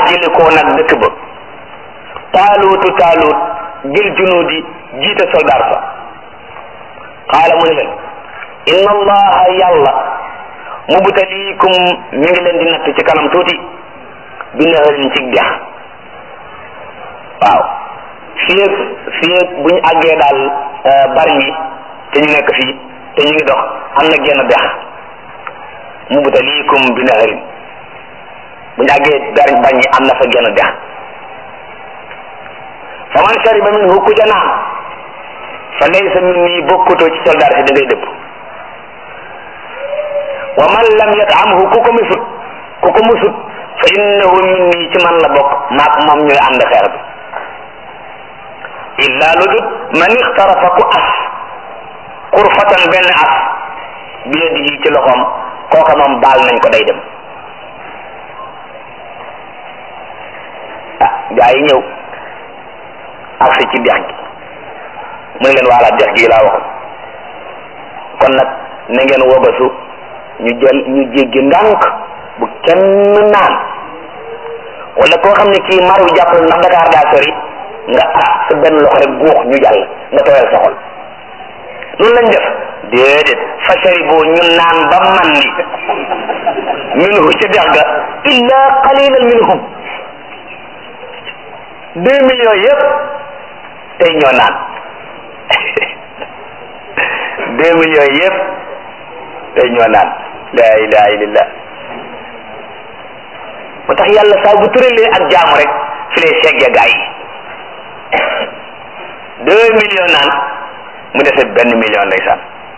xaajali koo nag dëkk ba taaluutu taaluut jël junuudi jiite soldaar sa qaala mu ne leen inna allaha yàlla mubtaliikum mi ngi leen di natt ci kanam tuuti bi naharin ci dex waaw fii ak fii ak bu ñu àggee daal bari ñi te ñu nekk fii te ñu ngi dox am na genn dex mubtaliikum bi naharin bu ñu àggee bari bañ ñi am na fa genn dex fa man shariba minhu ku ca naan fa laysa minni bokkutoo ci soldaar si da ngay dëpp wa man lam yatamhu ku ko musut ku ko musut fa innahu minni ci man la bokk maak moom ñooy ànd xeex bi illa lu dut man ixtarafa ku as xurfatan benn as bi yadihi ci loxoom kooka moom baal nañ ko day dem ah gaa yi ñëw agsi ci dex gi mu ne leen waala dex gi laa waxoon kon nag na ngeen wobasu ñu jël ñu jéggi ndànk bu kenn naan wala koo xam ne kii mar wi jàpp ndax Dakar daa sori nga as sa benn loxo rek guux ñu jàll nga tooyal sa xol loolu lañ def déedéet fa sharibu ñu naan ba man ni minhu ca dex ga illa qalilan minhum deux millions yëpp tey ñoo naan deux millions yëpp tey ñoo naan la ilaha illallah moo tax yàlla saa bu tëralee ak jaamu rek fi lay seggee gaa yi deux millions naan mu dese benn million ndeysaan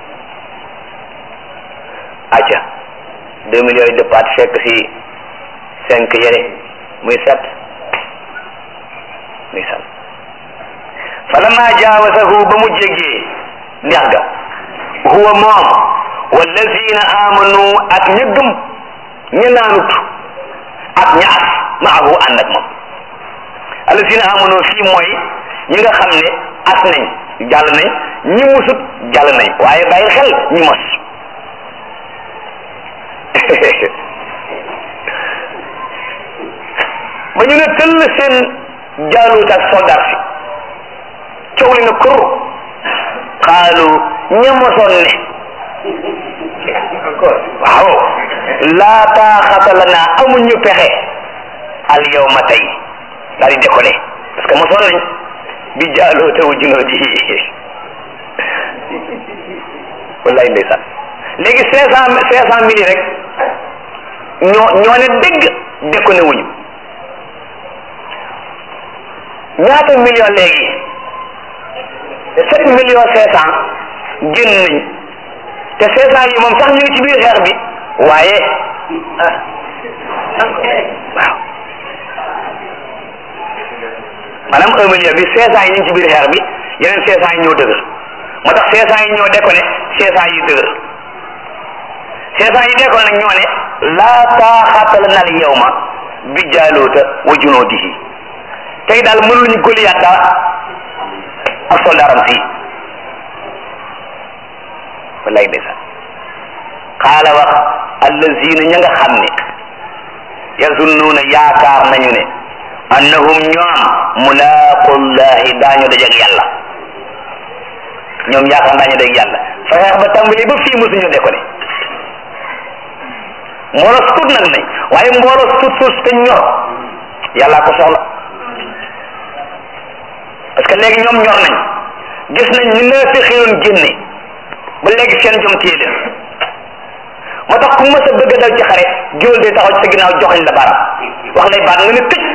acca deux millions yi dëppaat fekk si cinq yére muy sept ndeysaan falamma jaawasahu ba mu jéggee dex ga huwa moom wallazina amanu ak ña gëm ña naanut ak ña as maahu ànd ak moom allazina amanu fii mooy ñi nga xam ne as nañ jàll nañ ñi musut jàll nañ waaye bàyyi xel ñi mos ba ñu ne tëll seen jaaluut ak soldat si coow li na kur xaalu ña mosoon ne waaw laa taaxata lana amuñu pexe al yawma tey daal di décollé parce que mosoon nañ bi jaaloo te wu junoo ji wallaay ndeysaan léegi cinq cent cinq cent mille rek ñoo ñoo ne dégg déconné wuñu ñaata million léegi sept millions cinq cent génn nañ te cinq cent yi moom sax ñu ngi ci biir xeex bi waaye waaw maanaam un million bi cinq cent yi ñu ngi ci biir xeex bi yeneen cinq cent yi ñoo dëgër moo tax cinq cent yi ñoo déconné cinq cent yi dëgër cinq cent yi déconné nag ñoo ne laa taaxata lana al yawma bi jaaluuta wa junuudihi tey daal mënuñu Goliath dara ak soldaaram si wallaay ndeysaan xaala wax allazina ña nga xam ne yazunnuuna yaakaar nañu ne annahum ñoom mulaaqullahi daañu dajeeg yàlla ñoom yaakaar daañu dajeeg yàlla fa xeex ba tàmbali ba fii mosuñu de ko ne mbooloo tut nag nañ waaye mbooloo tut suus te ñor yàllaa ko soxla parce que léegi ñoom ñor nañ gis nañ ñu ne fi xëyoon génne ba léegi seen jom téye leen moo tax ku mës a bëgg a dal ci xare géwél day taxaw ci sa ginnaaw joxañ la baaraam wax lay baat nga ne tëj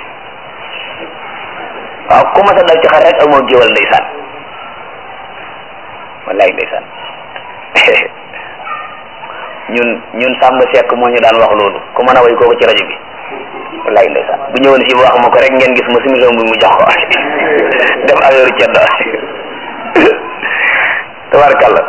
waaw ku mës a dal ci xare rek amoo géwél ndeysaan wallaay ndeysaan ñun ñun Samba Seck moo ñu daan wax loolu ku mën a way kooku ci rajo bi wallaay ndeysaan bu ñëwoon fii wax ma ko rek ngeen gis ma simisom bi mu jox ko def affaire ceddo tabarkalla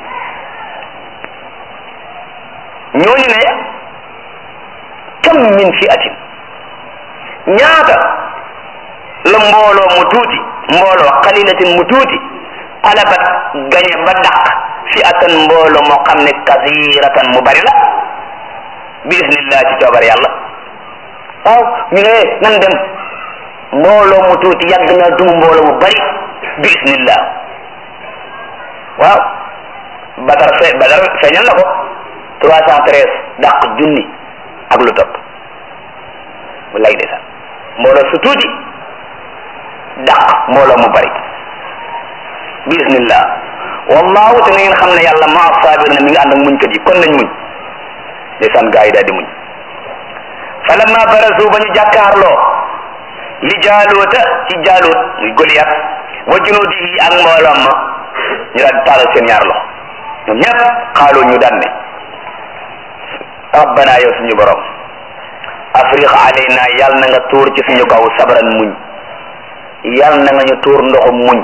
ñooñu ne kam min fi atin ñaata la mbooloo mu tuuti mbooloo xalilatin mu tuuti alabat gañe ba dàq fi atan mbooloo moo xam ne kasiratan mu bari la bi isnillah ci coobar yàlla waaw ñu ne nan dem mbooloo mu tuuti yàgg na dum mbooloo mu bari bi isnillah waaw badar fe badar feeñal na ko trois cent treize dàq junni ak lu topp bu lay de sax mbooloo su tuuti dàq mbooloo mu bari bi isnillah wallahu te na ngeen xam ne yàlla maa saabir na mi ngi ànd ak muñkat yi kon nañ muñ ndeysaan gaa yi daal di muñ falamma barazu ba ñu jàkkaarloo li jaaluuta ci jaaluut muy Goliath wa junuudihi ak mbooloom ma ñu daal di taalal seen ñaar loxo ñoom ñëpp xaaloo ñu daan ne rabbana yow suñu borom afriq alayna yal na nga tuur ci suñu kaw sabran muñ yal na nga ñu tuur ndoxum muñ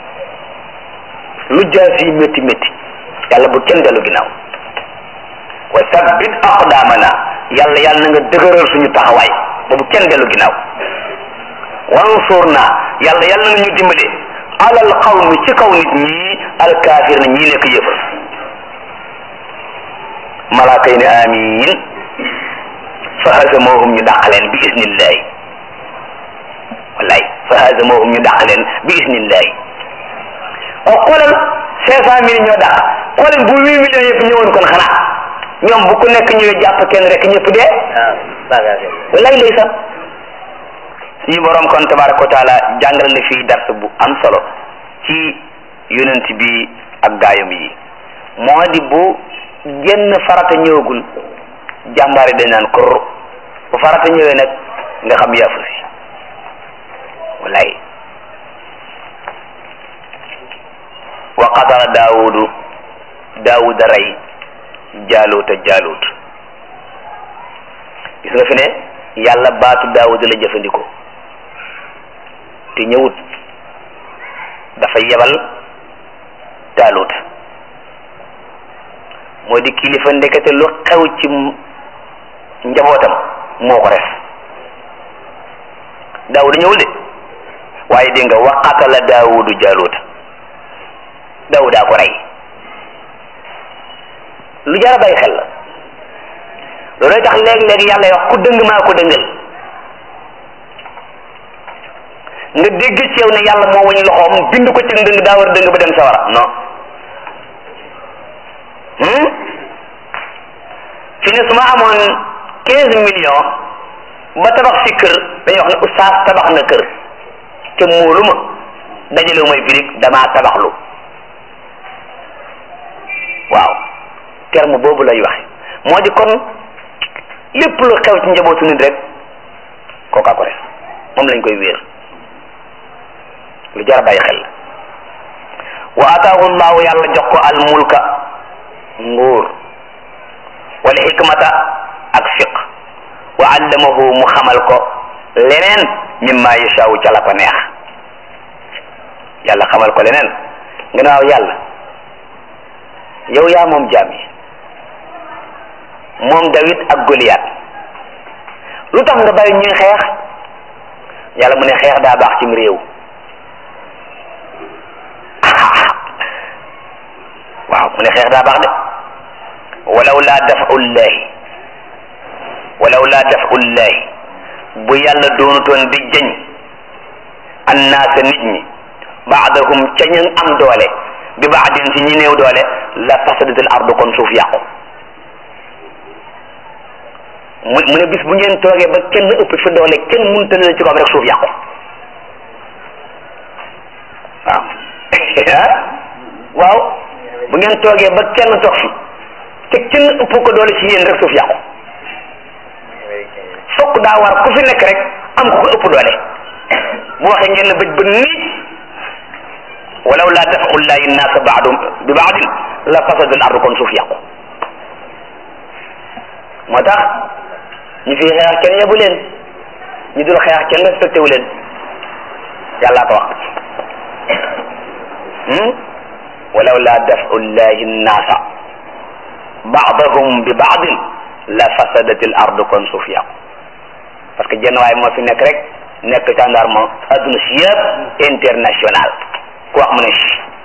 lu jaas yi métti métti yàlla bu kenn dellu ginnaaw wa sabbit aqdamana yàlla yàlla na nga dëgëral suñu taxawaay ba bu kenn dellu ginnaaw wansurna yàlla yàlla na ñu dimbale alal qawmi ci kaw nit ñi alkaafir na ñii nekk yëfër malaaka yi ne amin fa hazamohum ñu dàqaleen bi isnillahi wallaay fa hazamohum ñu dàqaleen bi isnillahi waaw xoolal cinq cent mille ñoo dàq xoolal bu huit millions yëpp ñëwoon kon xanaa ñoom bu ku nekk ñëwee jàpp kenn rek ñëpp dee wallaay ndeysaan suñu borom kon tabaraka wa taala jàngal na fii dars bu am solo ci yonent bi ak gaayam yi moo di bu genn farata ñëwagul jàmbaari dañ naan kur bu farata ñëwee nag nga xam yaafu si wallaay wa qatala daawudu daawuda rey jaaluuta jaaluut gis nga fi ne yàlla baatu daawuda la jëfandikoo te ñëwut dafa yebal jaaluut moo di kilifa ndekete lu xew ci njabootam moo ko res daawuda ñëwul de waaye dégg nga wa qatala daawudu jaaluuta daawudaa ko rey lu jar a bàyyi xel la loolooy tax léeg-léeg yàlla wax ku dëng maa ko dëngal nga dégg ci yow ne yàlla moo wañ loxoom bind ko ci ndëng daa war a dëng ba dem sawara non fi ne su ma amoon quinze millions ba tabax fi kër dañuy wax ne oustaz tabax na kër te muulu ma dajalewu may birig damaa tabaxlu waaw terme boobu lay waxe moo di kon lépp lu xew ci njabootu nit rek kookaa ko def moom lañ koy wéer lu jar a bàyyi xel wa ataahu llahu yàlla jox ko al mulka nguur wal hikmata ak fiq wa allamahu mu xamal ko leneen mimma yashaawu ca la ko neex yàlla xamal ko leneen nga ne waaw yàlla yow yaa moom jaam yi moom Dawid ak Goliath lu tax nga bàyyi ñuy xeex yàlla mu ne xeex daa baax cim réew waaw mu ne xeex daa baax de walaw laa dafullahi walaw laa dafullahi bu yàlla doonutoon di jëñ annaasa nit ñi baadahum ca ñu am doole bi baadin ci ñi néew doole la fasadatil ardu kon suuf yàqu mu mu ne bis bu ngeen toogee ba kenn ëpp fi doole kenn mënta la ci kaw rek suuf yàqu waaw waaw bu ngeen toogee ba kenn toog fi te kenn ëpp ko doole ci yéen rek suuf yàqu fokk daa war ku fi nekk rek am ko ko ëpp doole bu waxee ngeen la bëj ba nii walaw laa dafaxu llahi nnaasa baadum bi baadin la fasada al ardu kon suuf yàqu moo tax ñu fi xeex kenn yebu leen ñu dul xeex kenn respecté wu leen yàllaa ko wax walaw laa dafu llahi nnaasa baadahum bi baadin la fasadat al ardu kon suuf yàqu parce que jenn waay moo fi nekk rek nekk gendarme adduna si yëpp international ku wax mu ne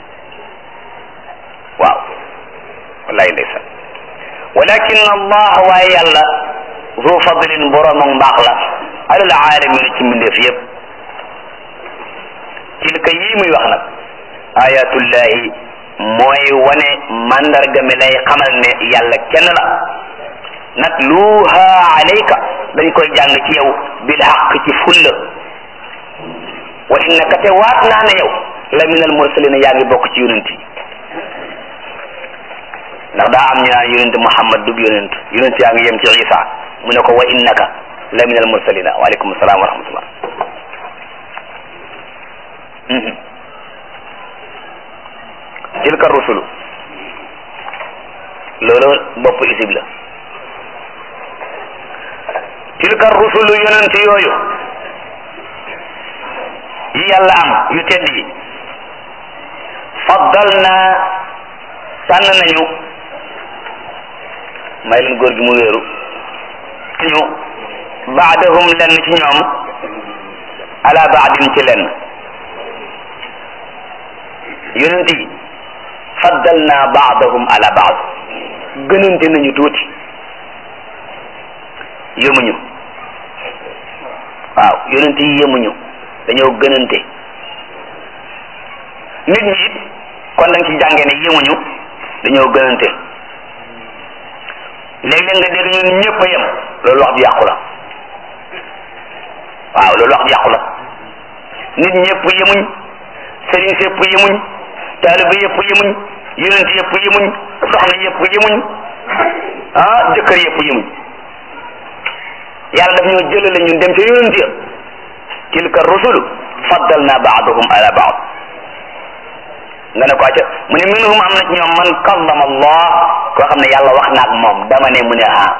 waaw wallahi ndeysaan walakin allah waaye yàlla zu fadlin borom ak mbaax la alal alamin ci mbindeef yépp tilka yii muy wax nag ayatullahi mooy wane mandarga mi lay xamal ne yàlla kenn la natluha alayka dañ koy jàng ci yow bil haqq ci fulla wa innaka te waat naa ne yow la min al mursalina yaa ngi bokk ci yonent yi ndax daa am ñu naan yonent Muhammad dug yonent yonent yaa ngi yem ci Isa mu ne ko wa innaka la min al mursalina waaleykum salaam wa rahmatullah tilka rusulu loolu bopp isib la tilka rusulu yonent yooyu yi yàlla am yu tedd yi faddal na tànn nañu may leen góor gi mu wéeru ñu baadahum lenn ci ñoom ala baadin ci lenn yonent yi faddal naa baadahum ala baad gënante nañu tuuti yëmuñu waaw yonent yi yëmuñu dañoo gënante nit ñi it kon dañ ci jàngee ne yëmuñu dañoo gënante léeg-léeg nga dégg ñun ñëpp a yem loolu wax ju yàqu la waaw loolu wax ju yàqu la nit ñëpp yemuñ sëriñ si yëpp yemuñ taaliba yëpp yemuñ yonent yëpp yemuñ soxna yëpp yemuñ ah jëkkër yëpp yemuñ yàlla daf ñoo jëlale ñun dem ca yonent ya tilka rusulu faddalna baadahum ala baad nga ne ko acca mu ne minhum am na ci ñoom man kallama allah koo xam ne yàlla wax na ak moom dama ne mu ne ah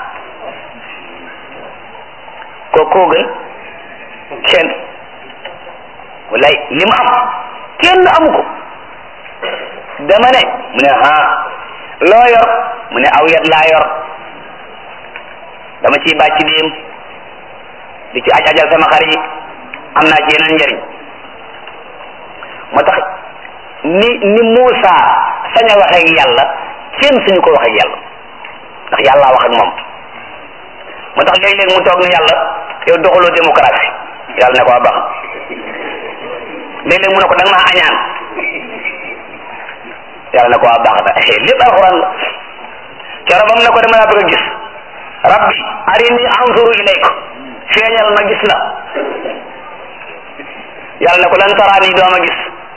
koo koo gën kenn wallaay li mu am kenn amu ko dama ne mu ne ah loo yor mu ne aw yat laa yor dama ciy bàcc déem di ci aj ajal sama xar yi am naa ci yeneen njëriñ moo tax ni ni Muusa sañ a waxee ak yàlla kenn suñu ko waxee ak yàlla ndax yàlla wax ak moom moo tax léeg-léeg mu toog ne yàlla yow doxaloo démocratie yàlla ne ko baax léeg-léeg mu ne ko da nga maa añaan yàlla ne ko waa baax na lépp alxuraan la coro bam ne ko dama laa bëgg a gis rabbi arini anzuru ilayka feeñal ma gis la yàlla ne ko lan taraani doo ma gis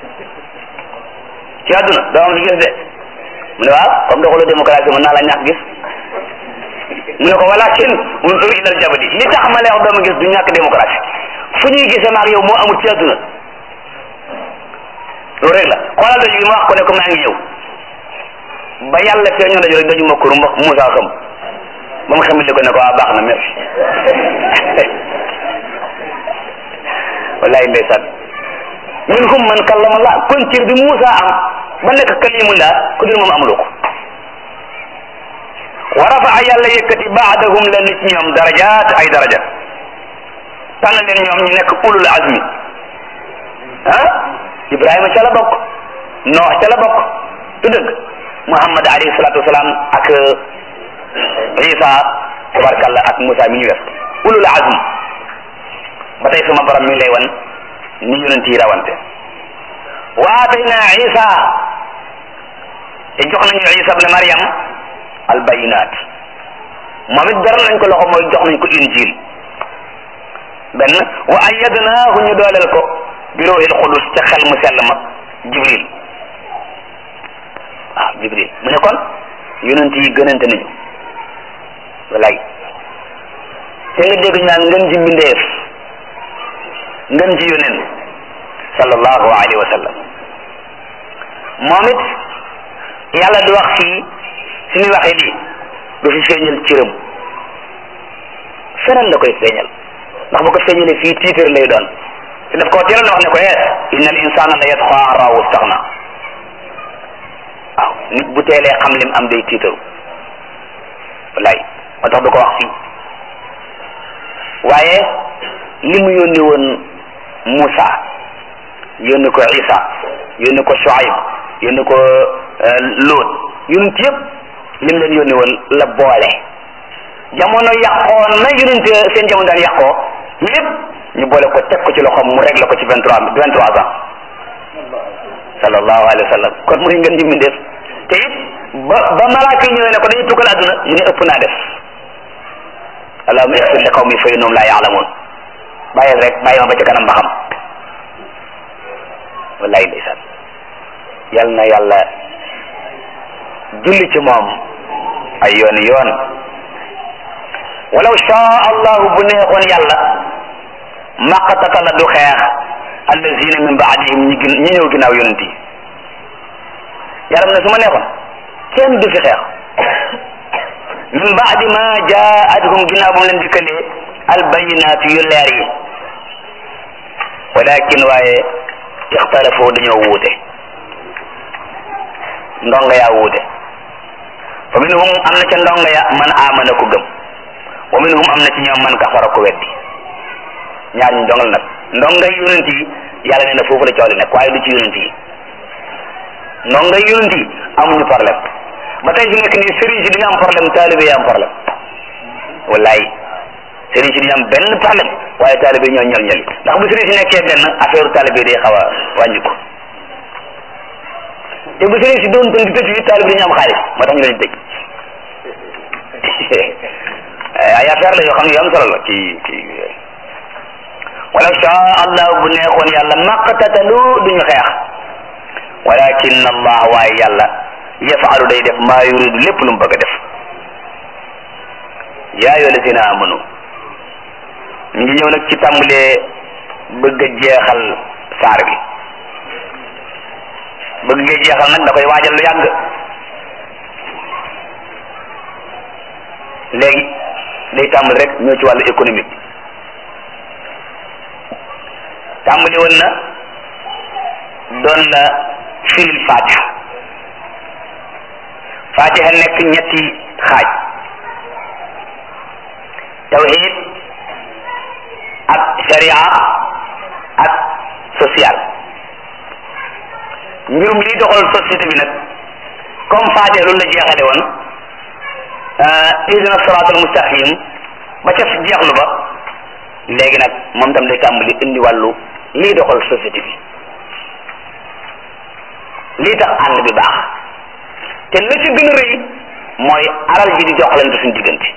ci àdduna doo ma fi gis de mu ne waaw comme doxalu démocratie mën naa la ñàkk gis mu ne ko walakin unzur ilal jabali li tax ma lay wax doo ma gis du ñàkk démocratie fu ñuy gisee maag yow moo amul ci àdduna loolu rek la xoolal doj bi ma wax ko ne ko maa ngi ñëw ba yàlla feeñoo doj rek doju ma kur Moussa xam ba mu xamul ko ne ko waa baax na merci wallahi ndeysaan minhum man kallama Allah kon cër bi Moussa am ba nekk kalimullah ku dul moom amuloo ko wa rafaa yàlla yëkkati baadahum lenn ci ñoom darajaat ay daraja tànn leen ñoom ñu nekk ulul azmi ah Ibrahima ca la bokk Noox ca la bokk du dëgg Muhammad alayhi salaatu wasalaam ak Isa tabarkalla ak Moussa mi ñu wes ulul azm ba tey suma borom mi ngi lay wan ni yonent yi rawante wa atayna Isa te jox nañu Isa ibn Maryam al bayinat moom it beral nañ ko loxo mooy jox nañ ko injil benn wa ayyadnaahu ñu dooleel ko bi ruuhil qudus ca xel mu sell ma jibril waaw jibril mu ne kon yonent yi gënante nañu walay te nga dégg ñu naan ngën ji mbindeef ngën ji yonent sallallahu alayhi wa sallam moom it yàlla du wax fii suñu waxee lii du fi feeñal cëram feneen la koy feeñal ndax bu ko feeñalee fii tiitar lay doon te daf koo teeloon wax ne ko eh inna al insana la yatqa an raahu staxna waaw nit bu teelee xam lim am day tiitaru wallaay moo tax du ko wax fii waaye li mu yónni woon Moussa yónni ko Isa yónni ko Shuaib yónni ko Lot yonent yëpp lim leen yónni woon la boole jamono yàqoon na yonent seen jamono daan yàqoo lépp ñu boole ko teg ko ci loxoom mu réglé ko ci vingt trois vingt trois ans sallallahu alayhi wa sallam kon muy ngeen ñu def te it ba ba malaaka yi ñëwee ne ko dañuy tukkal àdduna mu ne ëpp naa def allahumma ighfir li qawmi fa innahum la ya'lamun bàyyil rek bàyyi ma ba ca kanam ba xam wallahi ndeysaan yal na yàlla julli ci moom ay yooni yoon walaw shaa allahu bu neexoon yàlla maqtatala du xeex allazina min baadihim ñi gën ñi ñëw ginnaaw yonent yi yàlla mu ne su ma neexoon kenn du fi xeex min baadi ma jaatuhum ginnaaw ba mu leen dikkalee albayinaatu yu leer yi walakin waaye ixtalafoo dañoo wuute ndonga yaa wuute fa minhum am na ca ndonga ya man amana ko gëm wa minhum am na ci ñoom man kafara ko weddi ñaar ñu ndongal nag ndonga yonent yi yàlla nee na foofu la coow li nekk waaye du ci yonent yi ndonga yonent yi amuñu problème ba tey fi nekk nii sëriñ si dañu am problème taalibe yi am problème wallaay sëriñ si dañu am benn problème waaye taalibe ñoo ñal ñali ndax bu sëriñ si nekkee benn affaire taalibe day xaw a wàññi ko te bu sëriñ si doon tën di tëj yi taalibe dañu am xaalis moo tax ñu leen tëj ay affaire la yoo xam ne yu am solo la ci ci walaw shaa allah bu neexoon yàlla maqtatalu duñu xeex walakin allah waaye yàlla yafalu day def maa yuridu lépp lu mu bëgg a def yaa ayyuha allazina amanu ñu ngi ñëw nag ci tàmbalee bëgg a jeexal saar bi bëgg nga jeexal nag da koy waajal lu yàgg léegi day tàmbali rek ñëw ci wàllu économique tàmbali woon na doon la firil fatiha fatiha nekk ñetti xaaj tawhid ak sharia ak social mbirum liy doxal société bi nag comme fatiha loolu la jeexale woon ihdina siraatal mustaqim ba ca jeexlu ba léegi nag moom tam day tàmbali indi wàllu lii doxal société bi lii tax ànd bi baax te la ci gën a rëy mooy alal ji di joxlante suñu diggante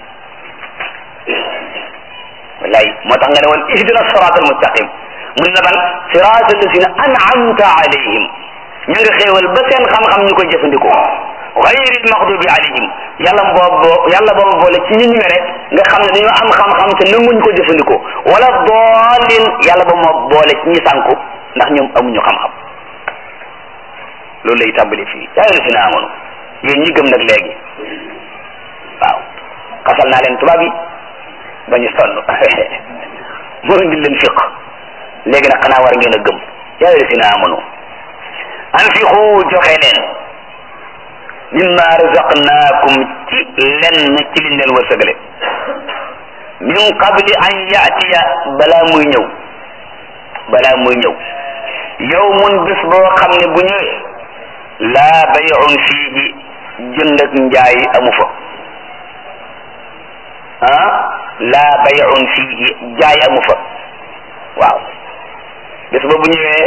wallaay moo tax nga ne woon ihdina siraatal mustaqim mun na ban siraatal lazina an'amta alayhim ña nga xéewal ba seen xam-xam ñu koy jëfandikoo xayril maxdubi alayhim yàlla boobu yàlla boobu boole ci ñi ñu mere nga xam ne dañoo am xam-xam te nanguñ ko jëfandikoo wala doolin yàlla ba moo boole ci ñi sànku ndax ñoom amuñu xam-xam loolu lay tàmbali fii yaa ngi si na amoon yéen ñi gëm nag léegi waaw xasal naa leen tubaab yi ba ñu sonn moo indi leen fiq léegi nag xanaa war ngeen a gëm yaa ngi si na amoon anfiqu joxe leen mimma razaqnaakum ci lenn ci liñ leen wërsëgale min qabli an yaatiya balaa muy ñëw balaa muy ñëw yawmun bés boo xam ne bu ñëwee laa bay'un fiihi jënd ak njaay amu fa ah laa bay'un fiihi jaay amu fa waaw bés ba bu ñëwee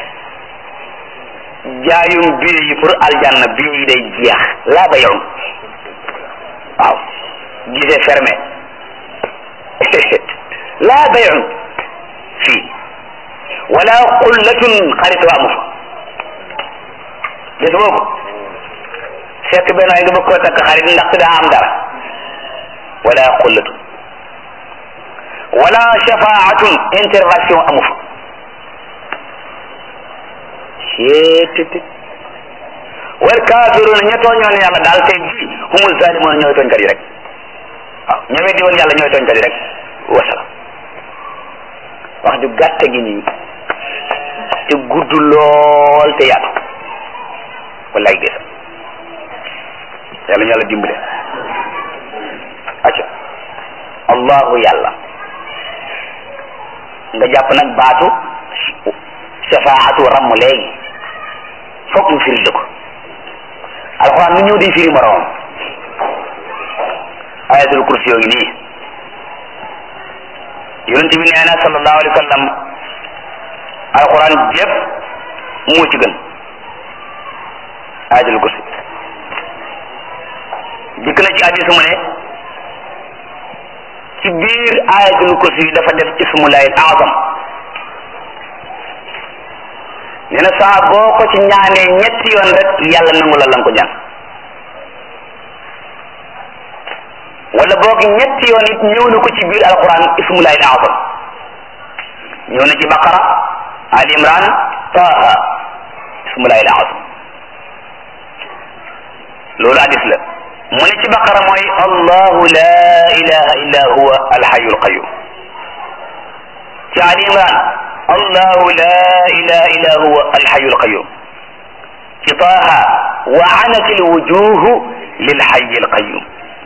jaayum biir yi pour aljanna biir yi day jeex laa bay'un waaw gisee fermé laa bay'un fii wala xullatun xaritoo amu fa gis boobu fekk benn waay nga bëgg koo takk xarit ndaxte daa am dara wala xullatun wala shafaatun intervention amu fa seetiti wal kafiruna ña tooñoon yàlla daal tey jii humul zalimun ñooy tooñkat yi rek waaw ña weddi woon yàlla ñooy tooñkat yi rek wasala wax ju gàtt gi nii te gudd lool te yaatu wallaay gis yàlla ñu yàlla dimbale acca allahu yàlla nga jàpp nag baatu shafaatu ramm léegi foog mu firi la ko alxuraan mu ñëw di firi moroom ayatul kursi yoo ngi nii yonent bi nee na sallallahu alayhi wa sallam alquran jépp moo ci gën ayatul kursi dikk na ci hadis mu ne ci biir ayatul kursi yi dafa def ismullahil azam nee na saa boo ko ci ñaanee ñetti yoon rek yàlla nangu la lan ko ñaan wala boog ñetti yoon it ñëw na ko ci biir alquran ismullahil azam ñëw na ci baqara ali imran taha ismullahil azam loolu hadis la mu ne ci baqara mooy allahu la ilaha illa huwa alhayu alqayum ci ali imran allahu la ilaha illa huwa alhayu alqayum ci taha wa anat alwujuhu lilhayi alqayum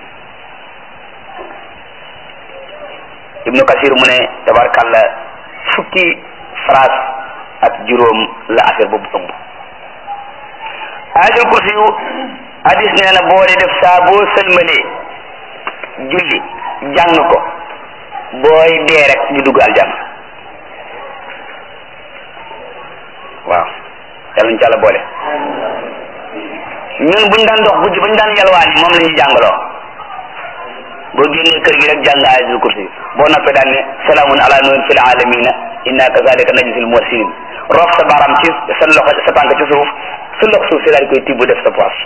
ibnu kasir mu ne tabarkalla fukki phrase ak juróom la affaire boobu ëmb ayatul kursi yu hadis nee na boo dee def saa boo sëlmalee julli jàng ko booy dee rek ñu dugg aljanna waaw yàlla ñu ci àlla boole ñun buñ daan dox guddi bañ daan yalwaan yi moom la ñuy jàngaloo boo génnee kër gi rek jàng ayatul kursi boo noppee daan ne salaamun ala nuhin fil alamina inna kazalika najzil muhsinin roof sa baaraam ci sa loxo sa tànk ci suuf sa loxo suuf si daal koy tibb def sa poche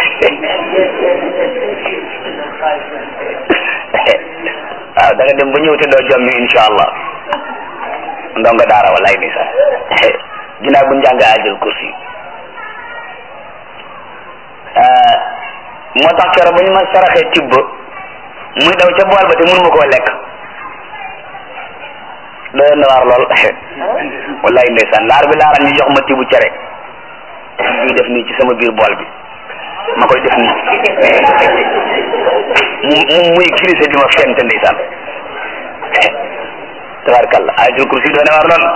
waaw da nga dem ba ñëw te doo jommi insha allah ndonga daara wallaay ni sax ginnaaw bu njàng ayatul kursi moo tax keroog ba ñu ma saraxee tibb muy daw ca bool ba te mënu ma koo lekk doy na waar lool wallaay ndeysaan laar bi laaran ñu jox ma tibu cere ñuy def nii ci sama biir bool bi ma koy def nii mu mu muy grisé di ma fente ndeysaan tabarkalla ayatul kursi doy na waar lool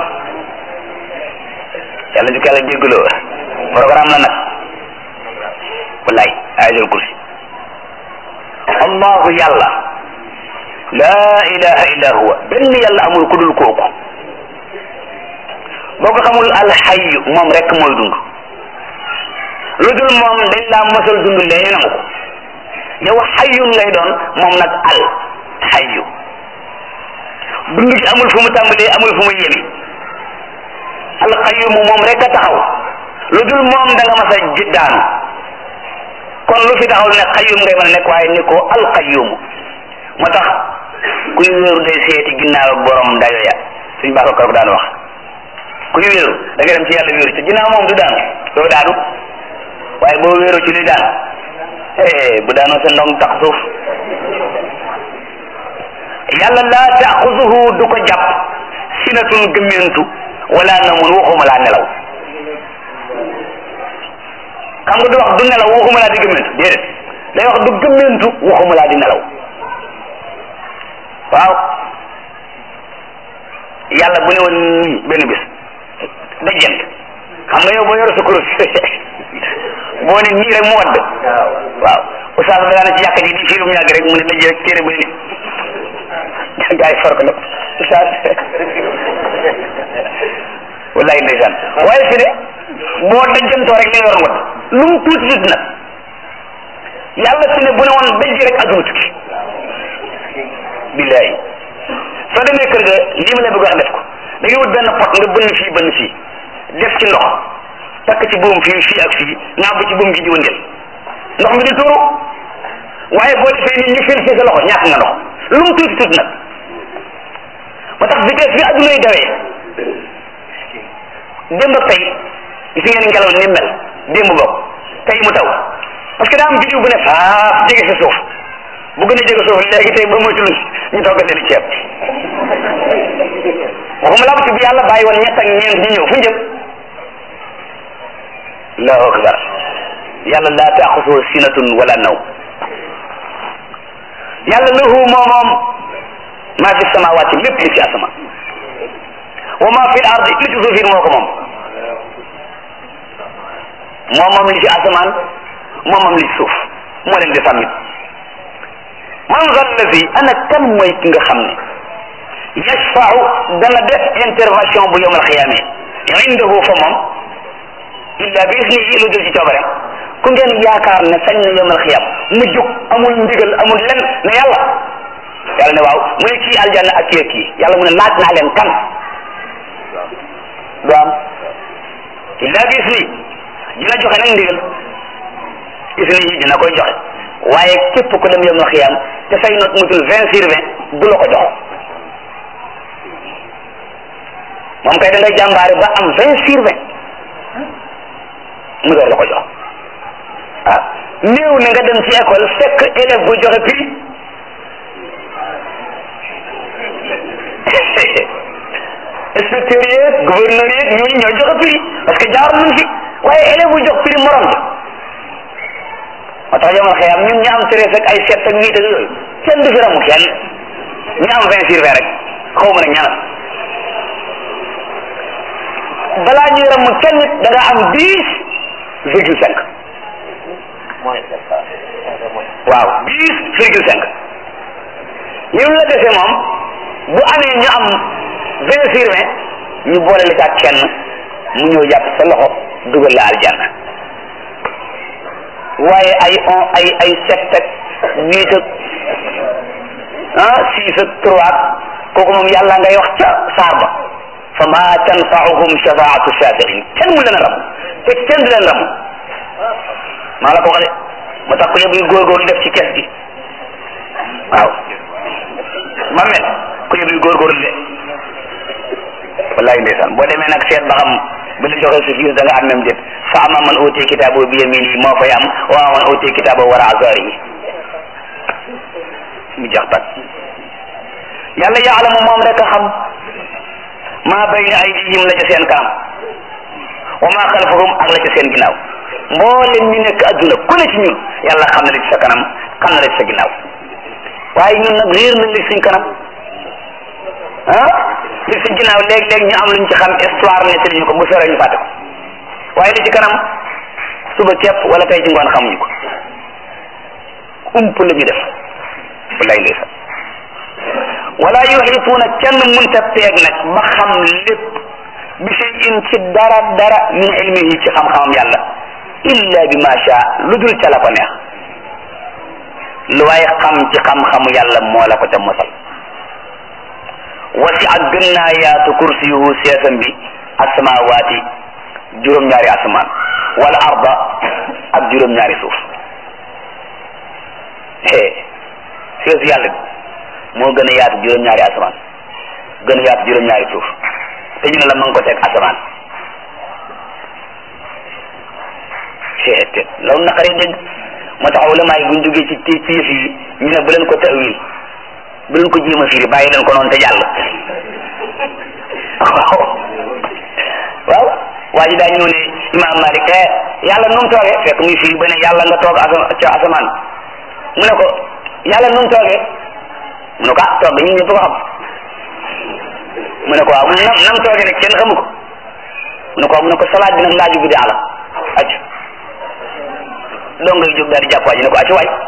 yàlla ñu ko yàlla jéggaloo programme la nag wallaay ayatul kursi allahu yàlla laa ilaha illa huwa benn yàlla amul ku dul kooku boo ko xamul alxayu moom rek mooy dund lu dul moom dañ laa mosal dund lee nangu ko yow xayun ngay doon moom nag al xayu dund gi amul fu mu tàmbalee amul fu mu yemi alxayumu moom rek a taxaw lu dul moom da nga mas a daanu kon lu fi taxaw ne xayum ngay mën a nekk waaye ni ko alxayumu moo tax kuy wéeru day seeti ginnaaw ak borom dayo ya suñ baax ko daan wax kuy wéeru da nga dem ci yàlla wéeru ci ginnaaw moom du daanu doo daanu waaye boo wéeru ci luy daan eh bu daanoo sa ndong tax suuf yàlla laa taaxuzuhu du ko jàpp sinatun gëmmentu wala namun waxuma laa nelaw xam nga du wax du nelaw waxuma laa di gëmmentu déedéet day wax du gëmmentu waxuma laa di nelaw waaw yàlla bu ne woon nii benn bis dajjant xam nga yow boo yor sa kurus boo ne nii rek mu wadd waaw oustaz da na ci yàq ji di fiirum yàgg rek mu ne dajj rek téere bu ne gaa yi far ko nag oustaz wallahi ndeysaan waaye fi ne boo dajjantoo rek li nga yor wadd lu mu tuuti tuuti nag yàlla fi ne bu ne woon dajj rek aduna tukki billahi soo demee kër ga lii ma la bëgg wax def ko da ngay wut benn pot nga bënn fii bënn fii def ci ndox takk ci buum fii fii ak fii naa bu ci buum gi di wëndeel ndox mi di tuuru waaye boo defee nii ñu fil fii sa loxo ñàkk nga ndox lu mu tuuti tuuti nag moo tax vitesse bi adduna yi dawee démb ak tey gis ngeen ngelaw ni mel démb bokk tey mu taw parce que daa am biddiw bu ne faaf jege si suuf bu gën a jege suuf léegi tey ba moytul ñu toggal leen ceeb waxuma laa ci bi yàlla bàyyi woon ñett ak ñeent ñu ñëw fu ñu jëm allahu akbar yàlla laa taaxusu sinatun wala naw yàlla lahu moo moom maa fi samawaati lépp li ci asama wa maa fi ardi li ci suufin moo ko moom moom moom li ci asamaan moom moom li ci suuf moo leen di sàmmit man zal lazi ana kan mooy ki nga xam ne yashfau dana def intervention bu yowmal xiyaame indahu fa moom illa bi isnihi lu dul ci coobareem ku ngeen yaakaar ne sañ na yowmal xiyam mu jug amul ndigal amul len ne yàlla yàlla ne waaw mu ne kii aljanna ak kii ak kii yàlla mu ne laaj naa leen kan du am illa bi isni dina joxe nag ndigal isni yi dina koy joxe waaye képp ku dem yowmal xiyam te say not mutul vingt sur vingt du la ko jox moom kay da ngay jàmbaare ba am vingt sur vingt mu door la ko jox ah néew na nga dem ci école fekk élève bu joxe prix inspecteur yeeg gouverneur yeeg ñooñu ñoo joxe prix parce que jaar nañ fi waaye élève bu jox prix morom ja moo tax jamono xëy am ñun ñu am treize ak ay sept ak huit ak yooyu kenn du fi ramu kenn ñu am vingt sur vingt rek xaw ma ne ñaanal balaa ñuy ramu kenn nit da nga am dix virgule cinq waaw dix virgule cinq yow la defee moom bu amee ñu am vingt sur vingt ñu boole la ak kenn mu ñëw jàpp sa loxo dugal la aljanna waaye ay on ay ay sept ak huit ak ah six ak trois kooku moom yàlla ngay wax ca saar ba fa ma tanfaahum shafaatu shafiin kenn mu leen ram te kenn du leen ram maa la ko wax de moo tax ko yëpp yu góorgóorlu def ci kees gi waaw ma mel ku yëpp yu góorgóorlu de wallahi ndeysaan boo demee nag seet ba xam bu la joxee sa fiis da nga am même déet fa ama man uti kitaabo bi yamini moo fay am wa man uti kitaabo wara azari yi mu jox tak yàlla yaalamu moom rek a xam maa bayna aydihim la ca seen kanam wa maa xalfahum ak la ca seen ginnaaw mboolem ñu nekk adduna ku ne ci ñun yàlla xam na la ci sa kanam xam na la ci sa ginnaaw waaye ñun nag réer nañ li suñ kanam ah li suñ ginnaaw léeg-léeg ñu am luñ ci xam histoire nettali ñu ko bu sore ñu fàtte ko waaye li ci kanam suba képp wala tey ci ngoon xamuñu ko ump la ñu def wallaay ndeysaan wala yuxituuna kenn munta peeg nag ba xam lépp bi shay in ci dara dara min ilmihi ci xam-xamam yàlla illa bi ma sha lu dul ca la ko neex lu waaye xam ci xam-xamu yàlla moo la ko ca mosal wasi ak gën naa yaatu kursiyuhu seesam bi asamawaati juróom-ñaari asamaan wala arda ak juróom-ñaari suuf seesu yàlla bi moo gën a yaatu juróom-ñaari asamaan gën a yaatu juróom-ñaari suuf te ñu ne la ma ngi ko teg asamaan te loolu naqaree dégg moo tax ulama yi buñ duggee ci ci ci yëf yi ñu ne bu leen ko tawil bu leen ko jéem a firi bàyyi leen ko noonu te jàll waaw waaw waa ji daa ñëw ne imam malik eh yàlla nu mu toogee fekk muy firi ba ne yàlla nga toog asa ca asamaan mu ne ko yàlla nu mu toogee mu ne ko ah toog ñun ñëpp ko xam mu ne ko waaw nam nam toogee nag kenn xamu ko mu ne ko waaw mu ne ko salaat bi nag laaju bi daa la acc doo ngay jóg daal di jàpp waa ji ne ko acc waay